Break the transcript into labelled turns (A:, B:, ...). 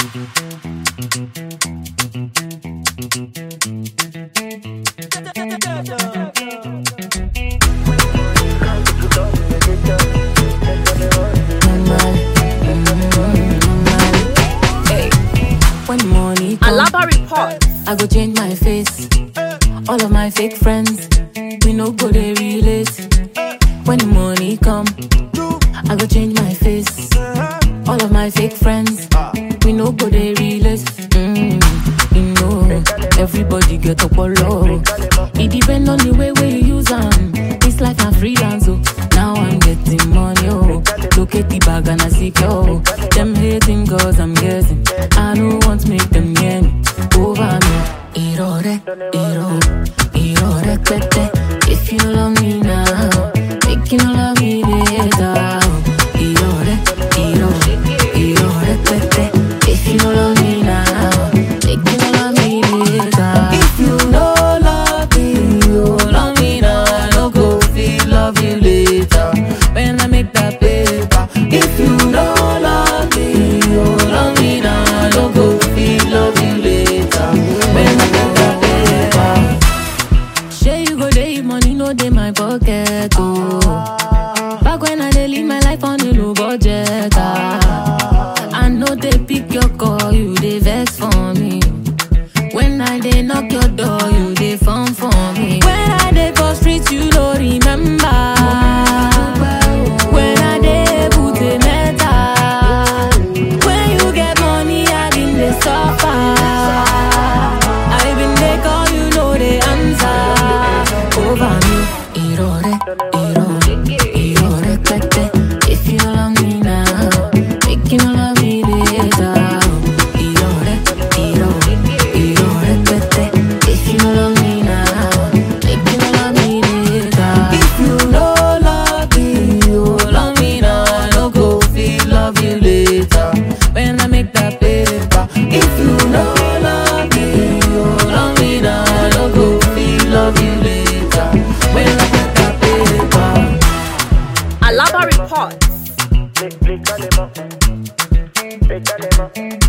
A: When money come,
B: Alaba report.
A: I go change my face. All of my fake friends, we no go they relate. When the money come, I go change my face. All of my fake friends, we no go they relate. Mm, you know, everybody get up on low. It depend on the way where you use them. It's like I'm freelance, oh. Now I'm getting money, oh. Look at the bag and I see, oh. Them hating cause I'm guessing. I don't want to make them near me. Over me. Irore, iro, irore, pepe. If you love me now, make you love me later. Irore, iro, irore, pepe. If you love me now, make you love me later. If you no love me, you love me now. I no go feel love you later. When I make that paper. If you no love me, you love me now. I no go feel love you later. When I make that paper. Shey you go dey, money no dey my pocket, oh. Back when I dey live my life on a low budget, ah. I know they pick your call, you dey vex for me. When I dey knock your door, you dey phone for me. When I dey for street, you no remember. When I dey put a metal. When you get money, I been dey suffer. I been dey call, you know the answer. Over me, irore, irore, irore, pepe. If you love me now, make you love me later. Irore, irore, irore, pepe. If you love me now, make you love me later. If you no love me, you love me now. I no go feel love you later. When I make that paper. If you no love me, you love me now. I no go feel love you later. When I make that paper.
B: Alaba report.
C: Explícale más. Explícale más.